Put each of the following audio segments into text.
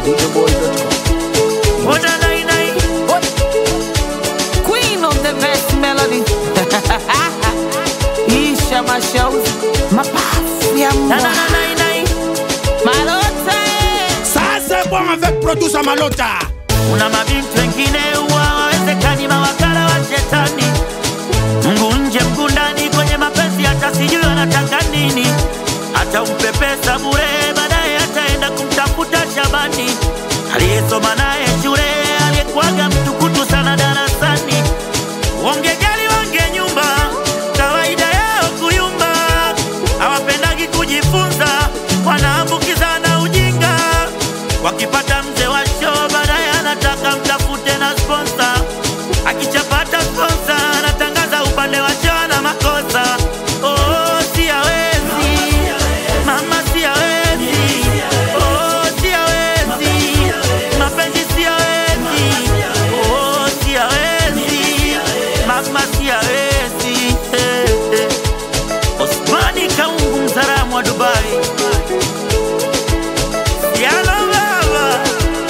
videoboy.com. Ona nai nai. Queen of the best melody. Isha Mashauzi. Mapafu ya Na mbwa. na na nai nai. Malota. Ça c'est bon avec producer Malota. Kuna mabinti wengine huwa hawawezekani mawakala wa shetani. Mguu nje mguu ndani kwenye mapenzi, hata sijui anataka nini. Hata umpe pesa bure, baadaye ataenda kumtafuta Shabani aliyesoma naye shule, aliyekuwaga mtukutu sana darasani. Wangejali wange nyumba, kawaida yao kuyumba, hawapendagi kujifunza, wanaambukizana ujinga. Wakipata mzee wa show, baadaye anataka mtafute na sponsor. Akichapata sponsor, anatangaza upande wa show na makosa. Oh, si hawezi. Mama si hawezi. Oh, si hawezi. Mapenzi si hawezi. Oh, si hawezi. Mama si hawezi. Eh, eh. Osmani Kaungu mzaramu wa Dubai. Yalo baba.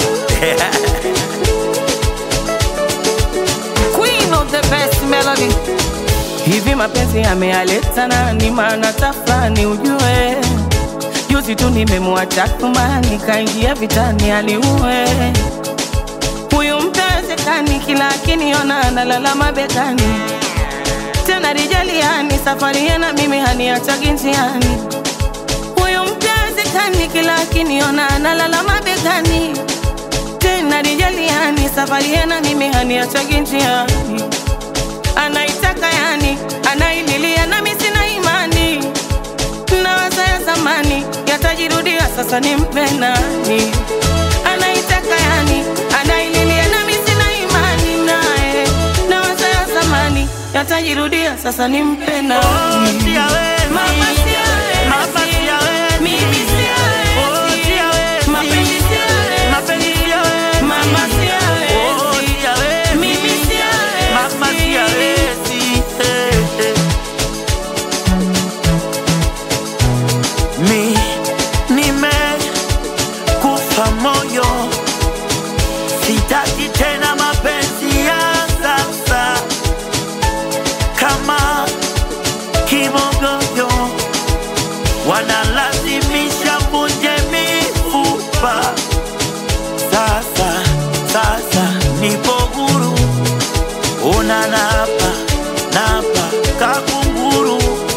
Queen of the best melody. Hivi mapenzi yamealeta nani? Maana tafrani ujue, juzi tu nimemwacha kumani, kaingia vitani aliue huyu mtawezekani, kila akiniona analala mabegani, tena rijaliani, safari yana mimi haniachagi njiani. Huyu mtawezekani, kila akiniona analala mabegani tena rijaliani safari yana mimi haniachagi njiani anaitaka yani anaililia nami sina imani nawaza ya zamani yatajirudia sasa nimpe nani anaitaka yani anaililia nami sina imani naye nawaza ya zamani yatajirudia sasa nimpe Oh, nani si hawezi. Mama si hawezi. Mama si hawezi. Mimi si hawezi. Oh, si hawezi. Mapenzi si hawezi. Mapenzi si hawezi. Mama si hawezi. Oh, si hawezi. Mimi si hawezi. Mama si hawezi. Eh, eh. Mi nimekufa moyo, sitaki tena mapenzi ya sasa kama kimogoyo, wanalazimisha vunje mifupa. Sasa sasa nipo huru, una napa napa kakunguru.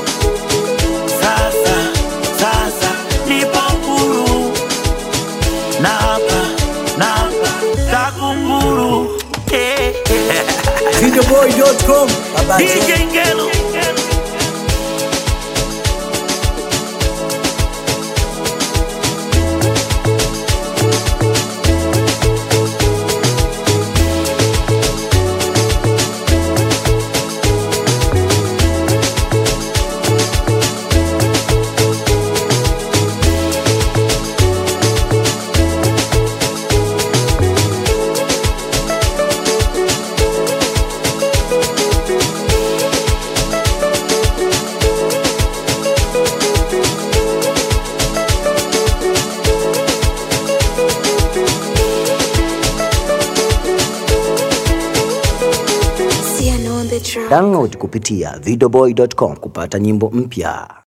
Sasa sasa nipo huru, napa napa kakunguru. Eh, eh. Videoboy.com. Baba J. DJ Ngelo. Download kupitia videoboy.com kupata nyimbo mpya.